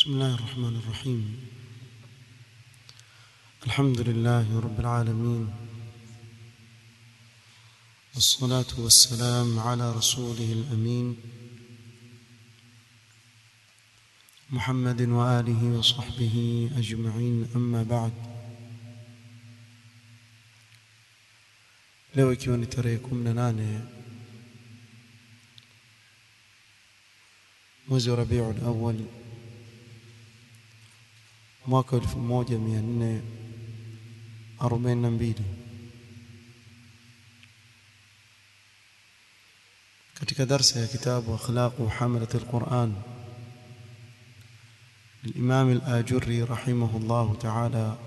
بسم الله الرحمن الرحيم الحمد لله رب العالمين والصلاة والسلام على رسوله الأمين محمد وآله وصحبه أجمعين أما بعد leo ikiwa ni tarehe kumi na nane mwezi wa Rabiul Awwal mwaka elfu moja mia nne arobaini na mbili katika darsa ya kitabu akhlaqu hamalat alquran للإمام الآجري رحمه الله تعالى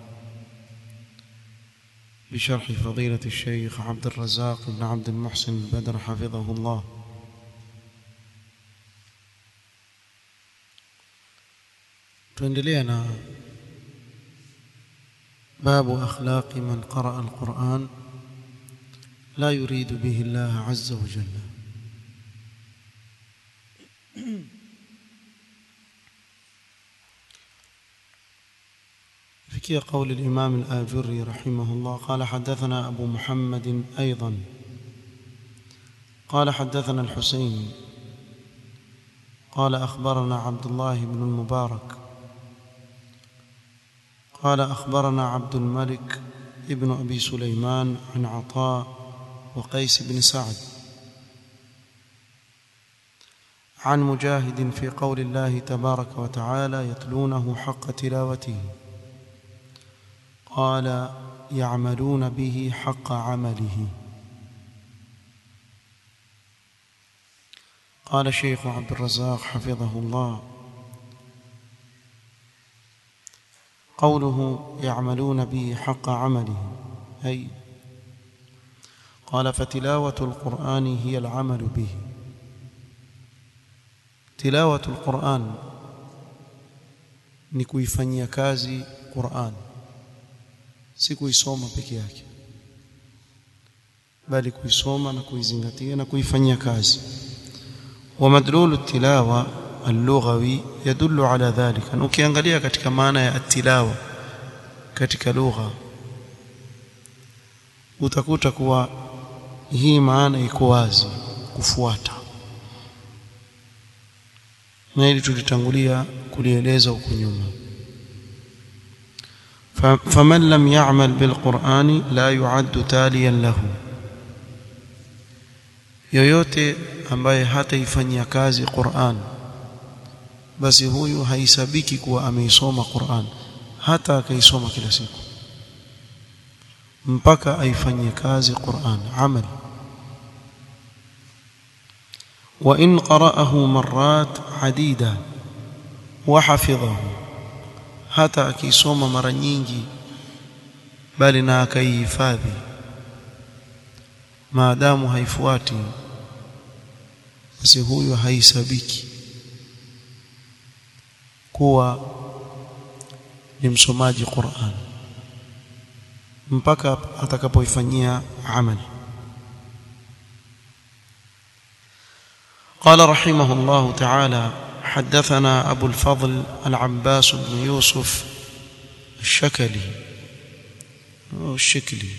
بشرح فضيلة الشيخ عبد الرزاق بن عبد المحسن البدر حفظه الله tuendelea باب أخلاق من قرأ القرآن لا يريد به الله عز وجل فكي قول الإمام الآجري رحمه الله قال حدثنا أبو محمد أيضا قال حدثنا الحسين قال أخبرنا عبد الله بن المبارك قال أخبرنا عبد الملك ابن أبي سليمان عن عطاء وقيس بن سعد عن مجاهد في قول الله تبارك وتعالى يتلونه حق تلاوته قال يعملون به حق عمله قال الشيخ عبد الرزاق حفظه الله قوله يعملون به حق عمله أي قال فتلاوة القرآن هي العمل به تلاوة القرآن ni kuifanyia kazi Qur'an si kuisoma peke yake bali kuisoma na kuizingatia na kuifanyia kazi wa madlulu tilawa اللغوي يدل على ذلك ukiangalia katika maana ya tilawa katika lugha utakuta kuwa hii maana iko wazi kufuata na ili tulitangulia kulieleza huko nyuma فمن لم يعمل بالقرآن لا يعد تاليا له yoyote ambaye hataifanyia kazi Qur'an basi huyu haisabiki kuwa ameisoma Qur'an hata akaisoma kila siku mpaka aifanyie kazi Qur'an amal wa in qara'ahu marrat adida wa hafidhahu hata akisoma mara nyingi bali na akaihifadhi maadamu haifuati basi huyu haisabiki kuwa ni msomaji Qur'an mpaka atakapoifanyia amali قال رحمه الله تعالى حدثنا أبو الفضل العباس بن يوسف الشكلي أو الشكلي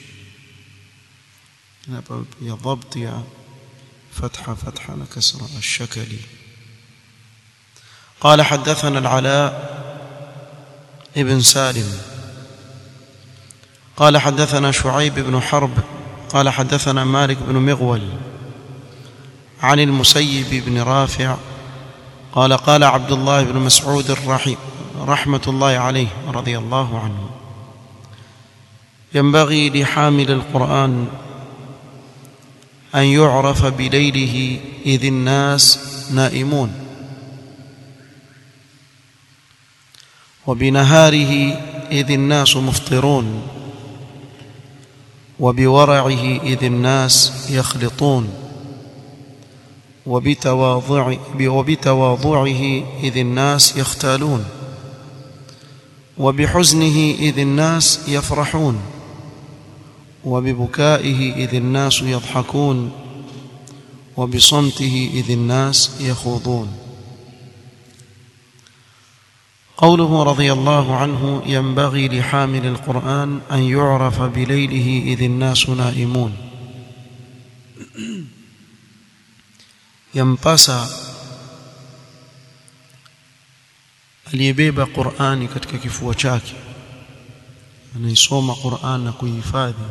يا ضبط يا فتحة فتحة كسرة الشكلي قال حدثنا العلاء ابن سالم قال حدثنا شعيب بن حرب قال حدثنا مالك بن مغول عن المسيب بن رافع قال قال عبد الله بن مسعود الرحيم رحمة الله عليه رضي الله عنه ينبغي لحامل القرآن أن يعرف بليله إذ الناس نائمون وبنهاره إذ الناس مفطرون وبورعه إذ الناس يخلطون وبتواضع وبتواضعه إذ الناس يختالون وبحزنه إذ الناس يفرحون وببكائه إذ الناس يضحكون وبصمته إذ الناس يخوضون قوله رضي الله عنه ينبغي لحامل القرآن أن يعرف بليله إذ الناس نائمون ينبسى aliyebeba Qur'ani katika kifua chake anaisoma Qur'an na kuihifadhi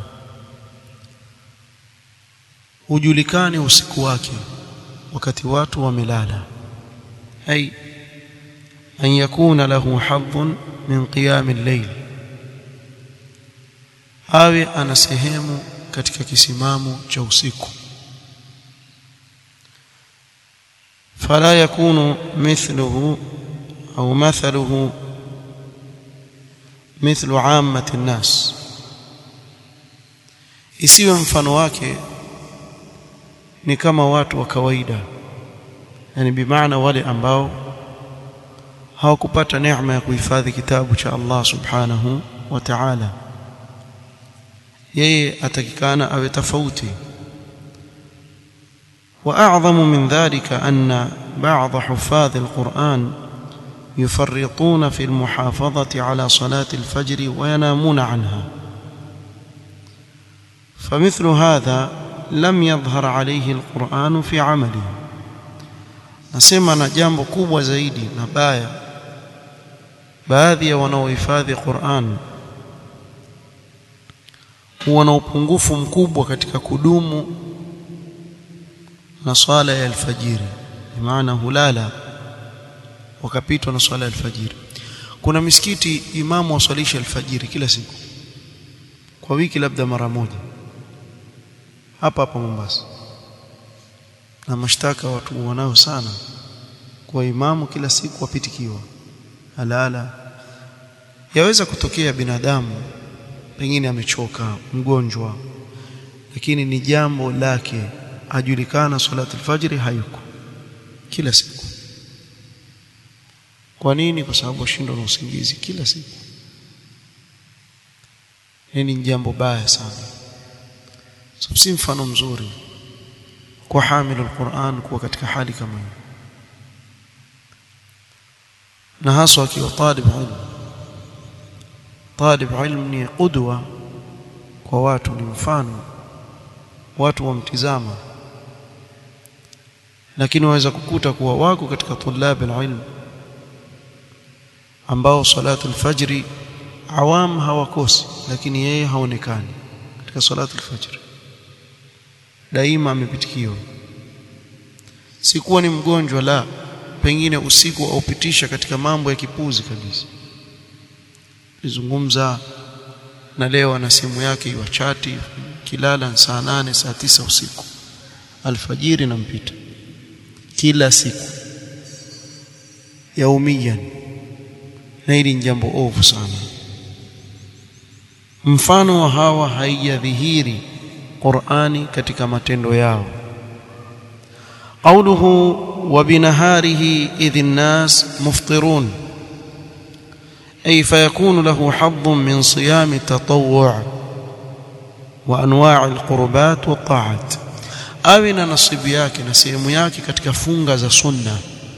hujulikane usiku wake wakati watu wamelala ay an yakuna lahu hadhun min qiyam al-layl awe ana sehemu katika kisimamo cha usiku fala yakunu mithluhu au mathaluhu mithlu ammati nnas isiwe mfano wake ni kama watu wa kawaida yani bimaana wale ambao hawakupata neema ya kuhifadhi kitabu cha Allah subhanahu wa ta'ala yeye atakikana awe tofauti واعظم من ذلك ان بعض حفاظ القران يفرطون في المحافظه على صلاه الفجر وينامون عنها فمثل هذا لم يظهر عليه القرآن في عمله nasema na jambo kubwa zaidi na baya baadhi ya wanaohifadhi Qur'an huwa na upungufu mkubwa katika kudumu na swala ya alfajiri maana hulala wakapitwa na swala ya alfajiri kuna misikiti imamu waswalisha alfajiri kila siku kwa wiki labda mara moja hapa hapa Mombasa na mashtaka watu wanao sana kwa imamu kila siku wapitikiwa halala yaweza kutokea binadamu pengine amechoka mgonjwa lakini ni jambo lake ajulikana salatu alfajiri hayuko kila siku kwa nini kwa sababu ashindwa na usingizi kila siku hili ni jambo baya sana so, si mfano mzuri kwa hamilu alquran kuwa katika hali kama hiyo na haswa akiwa talib ilmu talib ilmu ni qudwa kwa watu ni mfano watu wamtizama lakini waweza kukuta kuwa wako katika tulab alilm ambao salatu alfajri awam hawakosi lakini yeye haonekani katika salatu alfajri daima amepitikiwa sikuwa ni mgonjwa la pengine usiku aupitisha katika mambo ya kipuzi kabisa nizungumza na leo ana simu yake iwachati kilala saa nane saa tisa usiku alfajiri nampita kila siku yaumiyan na hili ni jambo ovu sana mfano wa hawa haijadhihiri Qur'ani katika matendo yao قوله وبنهاره إذ الناس مفطرون أي فيكون له حظ من صيام التطوع وأنواع القربات والطاعات awe na nasibu yake na sehemu yake katika funga za sunna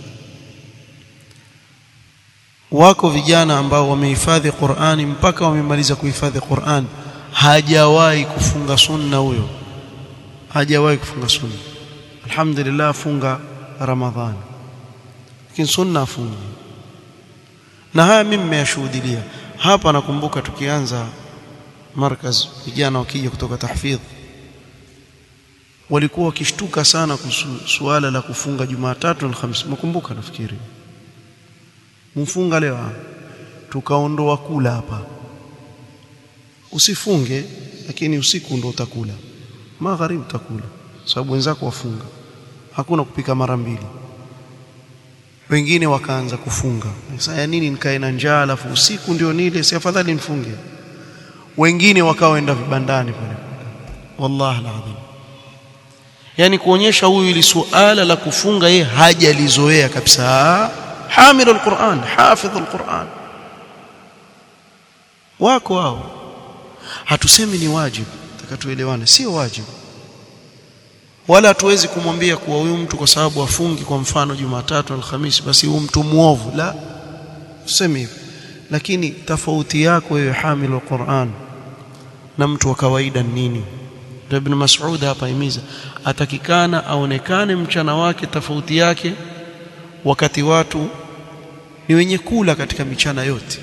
wako vijana ambao wamehifadhi Qur'ani mpaka wamemaliza kuhifadhi Qur'an hajawahi kufunga sunna huyo hajawahi kufunga sunna alhamdulillah funga ramadhani lakini sunna afungi na haya mimi nimeyashuhudia hapa nakumbuka tukianza markaz vijana wakija kutoka tahfidh walikuwa wakishtuka sana kuhusu suala la kufunga Jumatatu na Alhamisi mkumbuka nafikiri mfunga leo tukaondoa kula hapa usifunge lakini usiku ndo utakula magharibi utakula sababu wenzako wafunga hakuna kupika mara mbili wengine wakaanza kufunga sasa ya nini nikae na njaa alafu usiku ndio nile si afadhali nifunge wengine wakaoenda vibandani pale wallahi alazim yani kuonyesha huyu ili suala la kufunga yeye hajalizoea kabisa hamil alquran hafidh alquran wako wao hatusemi ni wajibu takatuelewane sio wajibu wala hatuwezi kumwambia kuwa huyu mtu kwa sababu afungi kwa mfano Jumatatu Alhamisi basi huyu mtu muovu la useme hivyo lakini tofauti yako wewe hamilu Qur'an na mtu wa kawaida nini ndio ibn Mas'ud hapa himiza atakikana aonekane mchana wake tofauti yake wakati watu ni wenye kula katika michana yote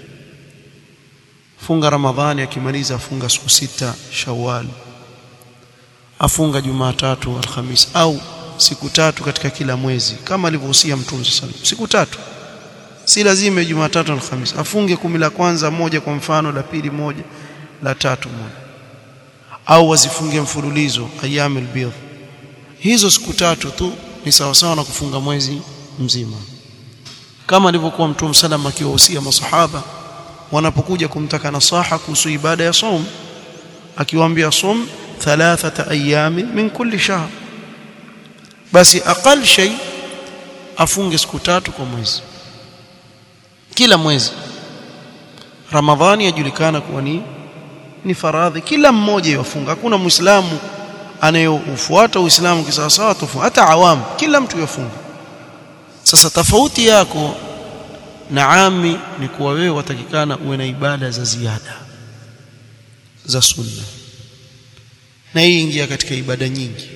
funga ramadhani akimaliza afunga siku sita shawwal afunga jumatatu alhamis au siku tatu katika kila mwezi kama alivyohusia mtume sallallahu siku tatu si lazima jumatatu alhamis afunge kumi la kwanza moja kwa mfano la pili moja la tatu moja au wazifunge mfululizo ayyamul bidh hizo siku tatu tu ni sawa sawa na kufunga mwezi mzima kama alivyokuwa mtume sallam akiwahusia masahaba wanapokuja kumtaka nasaha kuhusu ibada ya saum akiwaambia sum thalathata ayami min kulli shahr basi aqal shay afunge siku tatu kwa mwezi kila mwezi ramadhani yajulikana kuwa ni ni faradhi kila mmoja yafunga hakuna muislamu anayeufuata uislamu kisawasawa tofu hata awam kila mtu yafunga sasa tofauti yako na ami ni kuwa wewe watakikana uwe na ibada za ziada za sunna na hii ingia katika ibada nyingi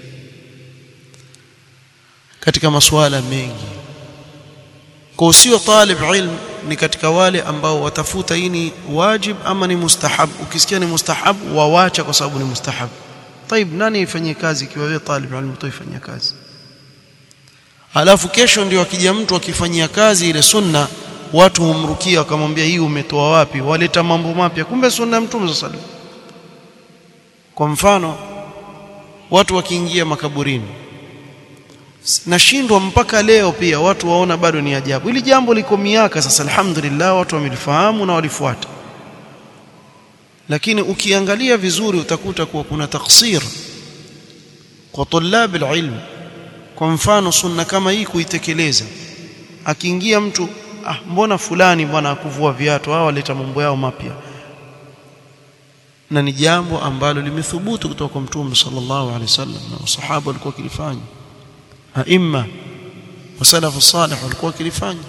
katika masuala mengi kwa usio talib ilm ni katika wale ambao watafuta hii ni wajib ama ni mustahab ukisikia ni mustahab wawacha kwa sababu ni mustahab طيب nani ifanyie kazi ikiwa wewe talib ilm utaifanyia kazi alafu kesho ndio akija mtu akifanyia kazi ile sunna watu humrukia wakamwambia hii umetoa wapi waleta mambo mapya kumbe sunna ya mtume sallallahu kwa mfano watu wakiingia makaburini nashindwa mpaka leo pia watu waona bado ni ajabu hili jambo liko miaka sasa alhamdulillah watu wamelifahamu na walifuata lakini ukiangalia vizuri utakuta kuwa kuna taksir kwa tulab alilm kwa mfano sunna kama hii kuitekeleza akiingia mtu ah mbona fulani bwana akuvua viatu hao waleta mambo yao mapya na ni jambo ambalo limethubutu kutoka kwa mtume sallallahu alaihi wasallam na masahaba walikuwa kilifanya aima wasalafu salih walikuwa kilifanya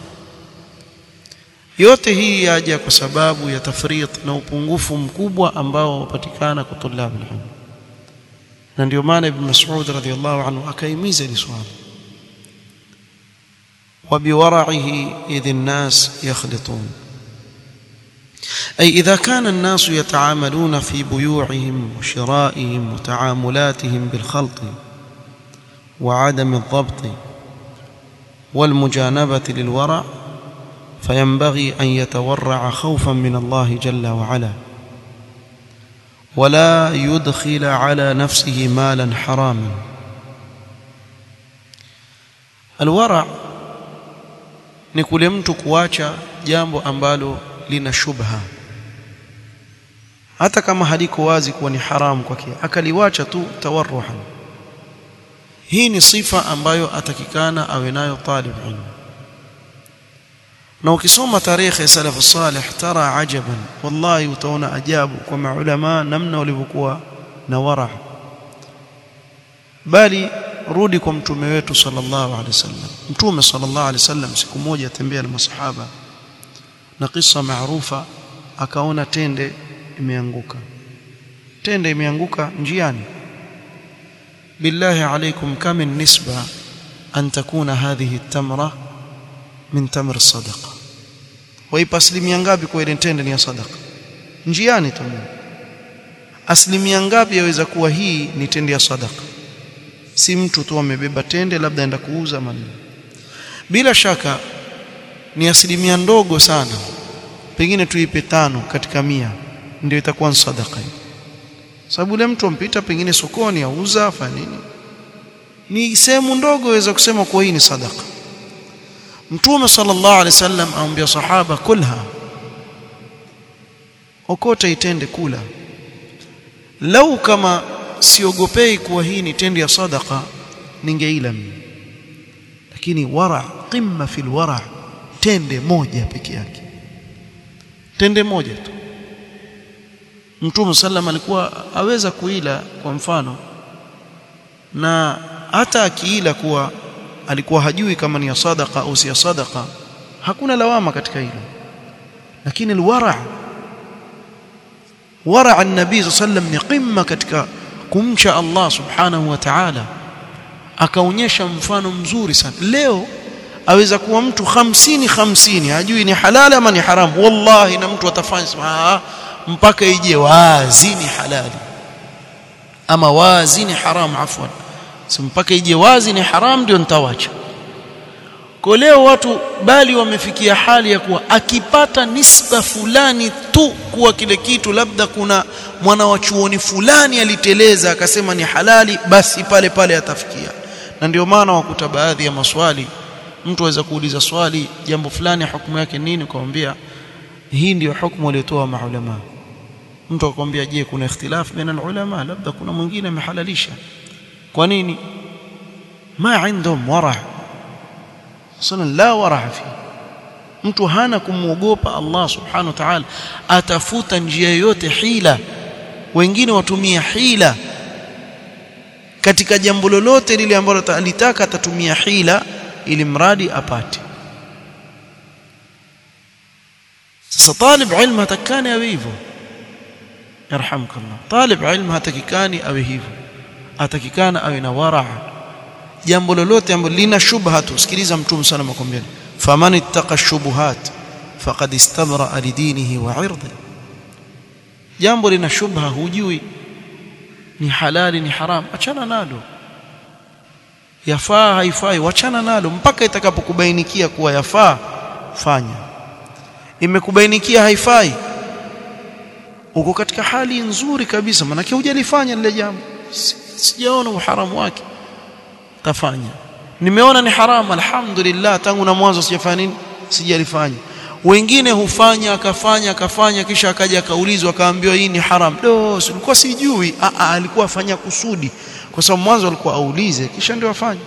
yote hii yaja kwa sababu ya tafrit na upungufu mkubwa ambao wapatikana kwa tulabu ilmu na ndio maana ibn Mas'ud radhiyallahu anhu akaimiza hili swali وبورعه إذ الناس يخلطون أي إذا كان الناس يتعاملون في بيوعهم وشرائهم وتعاملاتهم بالخلط وعدم الضبط والمجانبة للورع فينبغي أن يتورع خوفا من الله جل وعلا ولا يدخل على نفسه مالا حراما الورع ni kule mtu kuacha jambo ambalo lina shubha hata kama haliko wazi kuwa ni haramu kwake akaliwacha tu tawarruhan hii ni sifa ambayo atakikana awe nayo talib ilmu na ukisoma tarehe ya salafu salih tara ajaban wallahi utaona ajabu kwa maulama namna walivyokuwa na wara bali rudi kwa mtume wetu sallallahu alaihi wasallam mtume sallallahu alaihi wasallam siku moja atembea na masahaba na kisa maarufa akaona tende imeanguka tende imeanguka njiani billahi alaikum kam min nisba an takuna hadhihi tamra min tamr sadaqa waipa asilimia ngapi kwa ile tende ni ya sadaqa njiani tu asilimia ngapi yaweza kuwa hii ni tende ya sadaqa si mtu tu amebeba tende labda aenda kuuza mali bila shaka ni asilimia ndogo sana pengine tuipe tano katika mia ndio itakuwa ni sadaka sababu yule mtu ampita pengine sokoni auza afanya nini ni sehemu ndogo waweza kusema kuwa hii ni sadaka mtume sallallahu alaihi wasallam aambia sahaba kulha okota itende kula lau kama siogopei kuwa hii ni tende ya sadaka ningeila mimi lakini wara qimma fil wara tende moja peke yake tende moja tu Mtume sallam alikuwa aweza kuila kwa mfano na hata akiila kuwa alikuwa hajui kama ni ya sadaka au si ya sadaka hakuna lawama katika hilo lakini alwara wara an-nabii sallam ni qimma katika kumcha Allah subhanahu wa ta'ala akaonyesha mfano mzuri sana leo aweza kuwa mtu 50 50 hajui ni halali ama ni haramu wallahi na mtu atafanya mpaka ije wazi ni halali ama wazi ni haramu afwan si mpaka ije wazi ni haramu ndio nitawacha kwa leo watu bali wamefikia hali ya kuwa akipata nisba fulani tu kuwa kile kitu labda kuna mwana wa chuoni fulani aliteleza akasema ni halali basi pale pale atafikia na ndio maana wakuta baadhi ya maswali mtu aweza kuuliza swali jambo fulani hukumu yake nini ukamwambia hii ndio hukumu waliotoa maulama mtu akwambia je kuna ikhtilaf baina ulama labda kuna mwingine amehalalisha kwa nini ma indhum wara sana la wara fi mtu hana kumwogopa Allah subhanahu wa ta'ala atafuta njia yoyote hila wengine watumia hila katika jambo lolote lile ambalo alitaka atatumia hila ili mradi apate sasa talib ilmu hatakani awe hivyo yarhamkallah talib ilmu hatakikani awe hivyo atakikana awe na waraa jambo lolote ambalo lina shubha tu sikiliza mtume sana makwambia faman ittaqa shubuhat faqad istabra lidinihi wa irdi jambo lina shubha hujui ni halali ni haram achana nalo yafaa haifai wachana nalo mpaka itakapokubainikia kuwa yafaa fanya imekubainikia haifai uko katika hali nzuri kabisa manake hujalifanya lile jambo sijaona uharamu wake tafanya nimeona ni haramu alhamdulillah tangu na mwanzo sijafanya nini sijalifanya wengine hufanya akafanya akafanya kisha akaja akaulizwa akaambiwa hii ni haram do ulikuwa sijui a a alikuwa afanya kusudi kwa sababu mwanzo alikuwa aulize kisha ndio afanye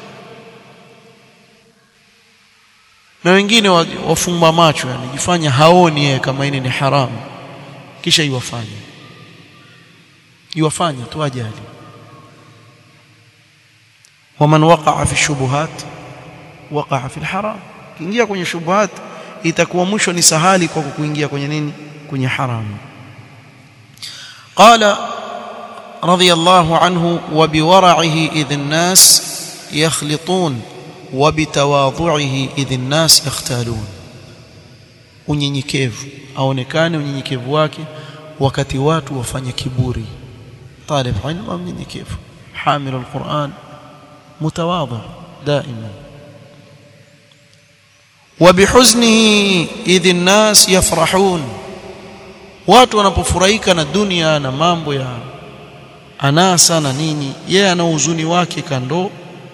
na wengine wafumba macho yani jifanya haoni yeye kama hili ni haramu kisha iwafanye iwafanye tu ajali waman waqa'a fi shubuhat waqa'a fi alharam kiingia kwenye shubuhat itakuwa mwisho ni sahali kwa kuingia kwenye nini kwenye haramu qala radiyallahu anhu wa biwara'ihi idh an-nas yakhlitun wa bitawadhu'ihi idh an-nas yakhtalun unyenyekevu aonekane unyenyekevu wake wakati watu wafanya kiburi talib ilmu mnyenyekevu hamil alquran mutawadhi daima وبحزنه إذ الناس يفرحون watu wanapofurahika na dunia na mambo ya anasa na nini yeye ana huzuni wake kando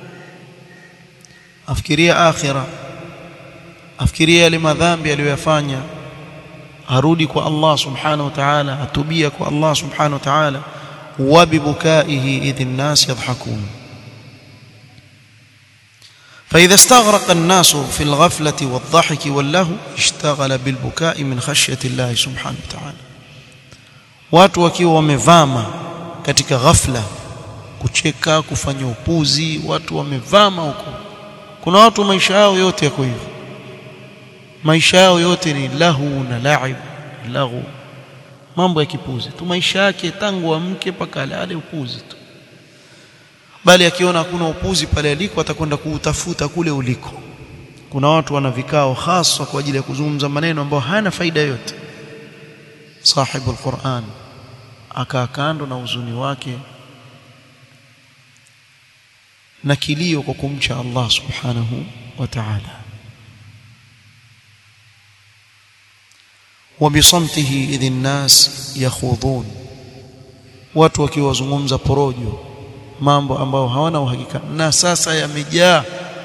afikiria akhira afikiria yale madhambi aliyoyafanya arudi kwa Allah subhanahu wa ta'ala atubia kwa Allah subhanahu wa ta'ala wa bibukaihi idh an-nas yadhhakun فإذا استغرق الناس في الغفلة والضحك واللهو اشتغل بالبكاء من خشية الله سبحانه وتعالى watu wakiwa wamevama katika ghafla kucheka kufanya upuzi watu wamevama huko kuna watu maisha yao yote yako hivyo maisha yao yote ni lahu na laib lahu mambo ya kipuzi tu maisha yake tangu amke mpaka alale upuzi tu bali akiona hakuna upuzi pale aliko atakwenda kuutafuta kule uliko kuna watu wana vikao hasa kwa ajili ya kuzungumza maneno ambayo hayana faida yote sahibu alquran akaa kando na uzuni wake na kilio kwa kumcha Allah subhanahu wa ta'ala وبصمته إذ الناس يخوضون watu wakiwazungumza porojo mambo ambayo hawana uhakika na sasa yamejaa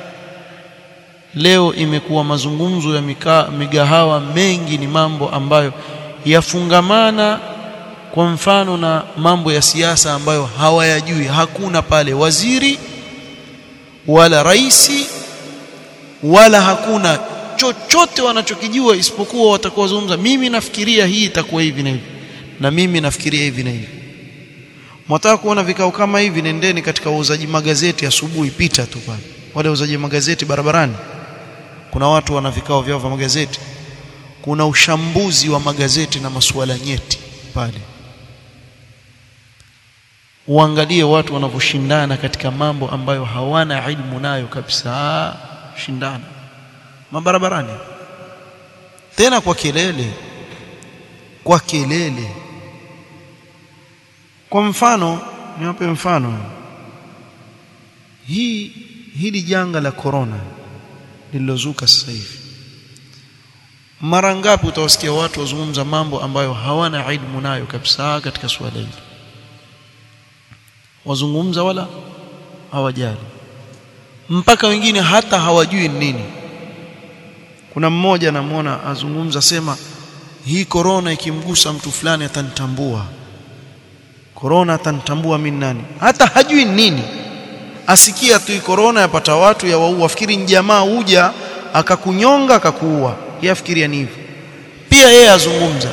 leo imekuwa mazungumzo ya mika, migahawa mengi ni mambo ambayo yafungamana kwa mfano na mambo ya siasa ambayo hawayajui hakuna pale waziri wala raisi wala hakuna chochote wanachokijua isipokuwa watakuwa wazungumza mimi nafikiria hii itakuwa hivi na hivi na mimi nafikiria hivi na hivi Mwataka kuona vikao kama hivi nendeni katika wauzaji magazeti asubuhi pita tu pale. Wale wauzaji magazeti barabarani. kuna watu wana vikao vyao vya magazeti kuna ushambuzi wa magazeti na masuala nyeti pale uangalie watu wanavyoshindana katika mambo ambayo hawana ilmu nayo kabisa shindana mabarabarani tena kwa kelele kwa kelele kwa mfano niwape mfano hii hili janga la corona lililozuka sasa hivi mara ngapi utawasikia watu wazungumza mambo ambayo hawana ilmu nayo kabisa katika suala hili wazungumza wala hawajali mpaka wengine hata hawajui nini kuna mmoja namwona azungumza sema hii korona ikimgusa mtu fulani atanitambua korona atanitambua mimi nani hata hajui nini asikia tu korona yapata watu ya waua afikiri ni jamaa huja akakunyonga akakuua yeye afikiria ni hivyo pia yeye azungumza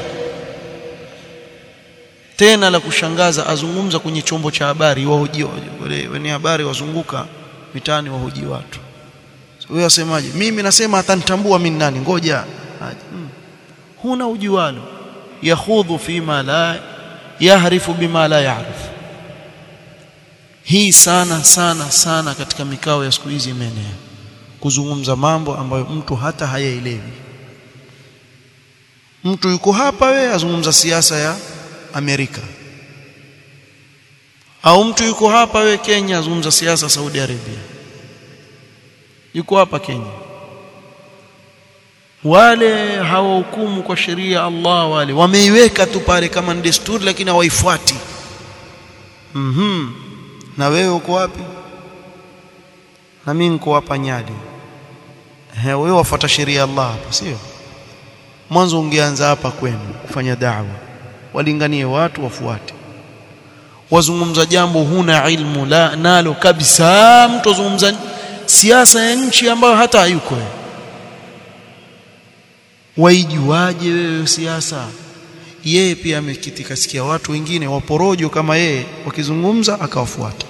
tena la kushangaza azungumza kwenye chombo cha habari wahoji wale wenye habari wazunguka mitaani wahoji watu so, wewe wasemaje mimi nasema atanitambua mimi nani ngoja hmm. huna ujualo yakhudhu fima la yahrifu bima la yaarifu hii sana sana sana katika mikao ya siku hizi imeenea kuzungumza mambo ambayo mtu hata hayaelewi mtu yuko hapa we azungumza siasa ya Amerika au mtu yuko hapa we Kenya azungumza siasa Saudi Arabia yuko hapa Kenya wale hawahukumu kwa sheria Allah wale wameiweka tu pale kama ni desturi lakini hawaifuati mhm na wewe uko wapi na mimi niko hapa Nyali he wewe wafuata sheria ya Allah hapa sio mwanzo ungeanza hapa kwenu kufanya da'wa walinganie watu wafuate wazungumza jambo huna ilmu la nalo kabisa mtu azungumza siasa ya nchi ambayo hata hayuko waijuaje wewe siasa yeye pia amekiti kasikia watu wengine waporojo kama yeye wakizungumza akawafuata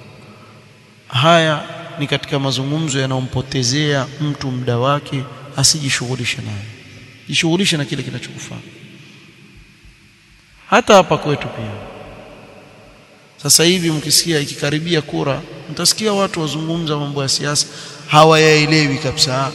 haya ni katika mazungumzo yanayompotezea mtu muda wake asijishughulishe nayo jishughulishe na kile kinachokufaa hata hapa kwetu pia sasa hivi mkisikia ikikaribia kura mtasikia watu wazungumza mambo ya siasa hawayaelewi kabisa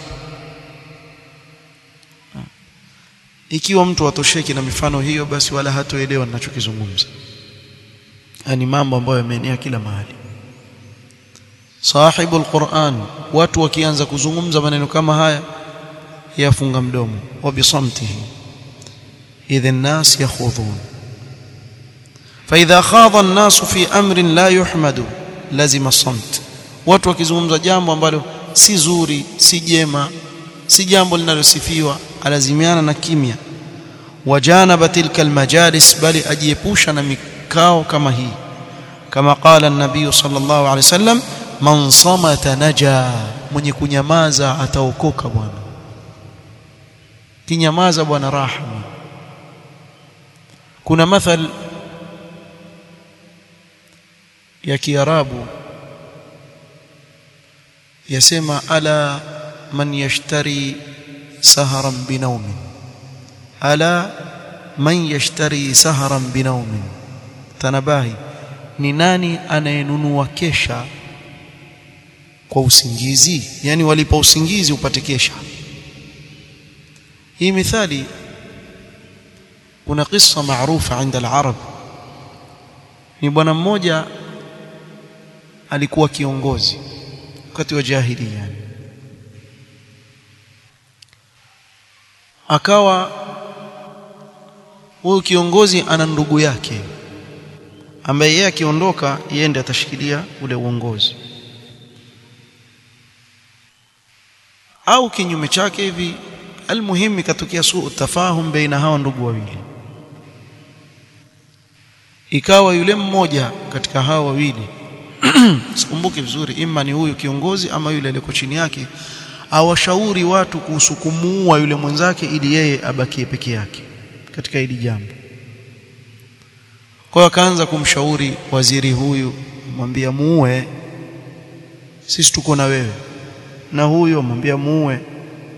ikiwa mtu atosheki na mifano hiyo basi wala hatoelewa ninachokizungumza ni mambo ambayo yameenea kila mahali sahibu alquran watu wakianza kuzungumza maneno kama haya yafunga mdomo wa bisamtihi idha الناس يخوضون فاذا خاض الناس في امر لا يحمد لازم الصمت watu wakizungumza jambo ambalo si zuri si jema si jambo linalosifiwa alazimiana na kimya wajanaba tilka almajalis bali ajiepusha na mikao kama hii kama qala an-nabiy sallallahu alayhi wasallam man samata naja mwenye kunyamaza ataokoka bwana kinyamaza bwana rahma kuna mathal ya kiarabu yasema ala man yashtari saharan binaumin ala man yashtari saharan binaumin tanabahi ni nani anayenunua kesha kwa usingizi yani walipa usingizi upate kesha hii mithali kuna kisa maarufa عند العرب ni bwana mmoja alikuwa kiongozi wakati wa jahiliya akawa huyu kiongozi ana ndugu yake ambaye yeye akiondoka yeye ndiye atashikilia ule uongozi au kinyume chake hivi almuhimu ikatokea suu tafahum baina hawa ndugu wawili ikawa yule mmoja katika hawa wawili sikumbuki vizuri ima ni huyu kiongozi ama yule aliyeko chini yake awashauri watu kuhusu kumuua yule mwenzake ili yeye abakie peke yake katika hili jambo kwa hiyo akaanza kumshauri waziri huyu mwambia muue sisi tuko na wewe na huyo mwambia muue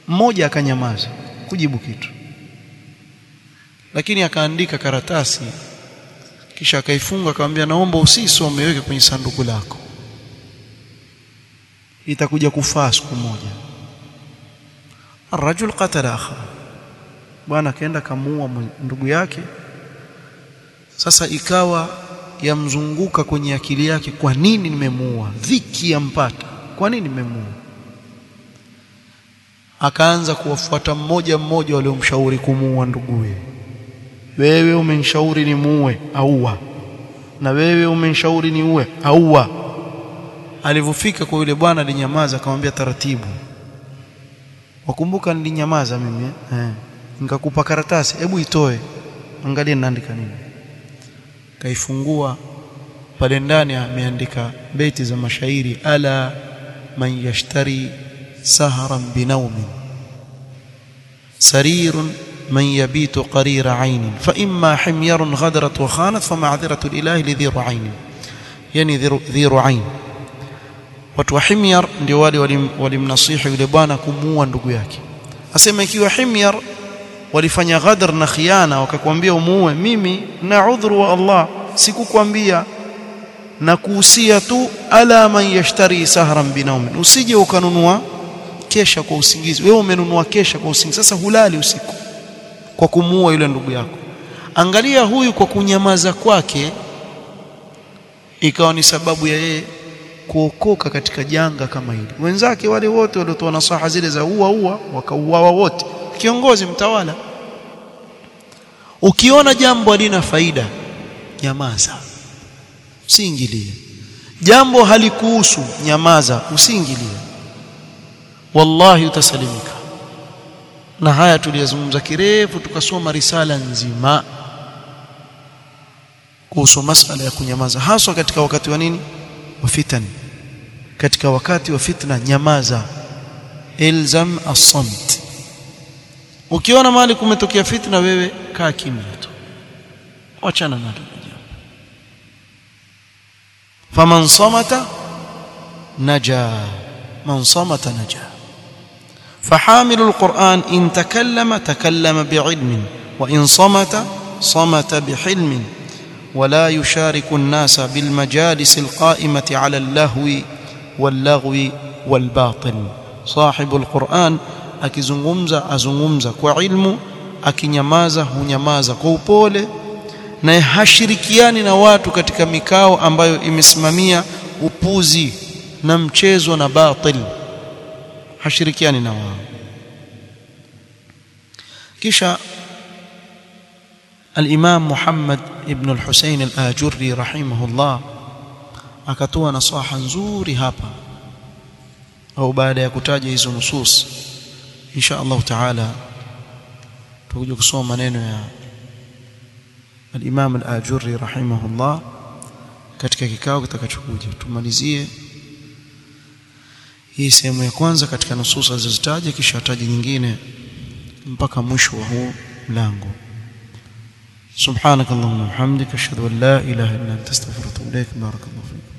mmoja akanyamaza kujibu kitu lakini akaandika karatasi kisha akaifunga akamwambia naomba usisome weke kwenye sanduku lako itakuja kufaa siku moja arrajul qatala akha bwana akaenda kamuua ndugu yake sasa ikawa yamzunguka kwenye akili yake kwa nini nimemuua dhiki yampata kwa nini nimemuua akaanza kuwafuata mmoja mmoja waliomshauri kumuua nduguye wewe umenishauri ni muue auwa na wewe umenishauri ni uwe auwa alivyofika kwa yule bwana alinyamaza akamwambia taratibu wakumbuka nilinyamaza mimi eh nikakupa karatasi hebu itoe angalia ninaandika nini kaifungua pale ndani ameandika beti za mashairi ala man yashtari sahran binaumin sarirun من يبيت قرير عين فإما حمير غدرت وخانت فمعذرة الإله لذي رعين يعني ذي رعين watu wa himyar ndio wale walimnasihi yule bwana kumuua ndugu yake asema ikiwa himyar walifanya ghadr na khiana wakakwambia umuue mimi na udhuru wa Allah sikukwambia na kuhusia tu ala man yashtari sahran binaumin usije ukanunua kesha kwa usingizi wewe umenunua kesha kwa usingizi sasa hulali usiku kwa kumuua yule ndugu yako angalia huyu kwa kunyamaza kwake ikawa ni sababu ya yeye kuokoka katika janga kama hili wenzake wale wote waliotoa nasaha zile za ua ua wakauawa wote kiongozi mtawala ukiona jambo halina faida nyamaza usiingilie jambo halikuhusu nyamaza usiingilie wallahi utasalimika na haya tuliyazungumza kirefu tukasoma risala nzima kuhusu masala ya kunyamaza haswa katika wakati wa nini wa fitan katika wakati wa fitna nyamaza ilzam as-samt ukiona mahali kumetokea fitna wewe kaa kimya tu achana nalo jambo faman samata naja man samata naja فحامل القرآن إن تكلم تكلم بعلم وإن صمت صمت بحلم ولا يشارك الناس بالمجالس القائمة على اللهو واللغو والباطل صاحب القرآن akizungumza azungumza kwa ilmu akinyamaza hunyamaza kwa upole na hashirikiani na watu katika mikao ambayo imesimamia upuzi na mchezo na batil hashirikiani na wao kisha الإمام محمد ابن الحسين الآجري رحمه الله akatoa nasaha nzuri hapa au baada ya kutaja hizo nusus insha Allah taala tutakuja kusoma maneno ya al-Imam al-Ajurri rahimahullah katika kikao kitakachokuja tumalizie hii sehemu ya kwanza katika nusus alizozitaja kisha ataje nyingine mpaka mwisho wa huu mlango سبحانك اللهم وبحمدك اشهد ان لا اله الا انت استغفرك واتوب اليك بارك الله فيك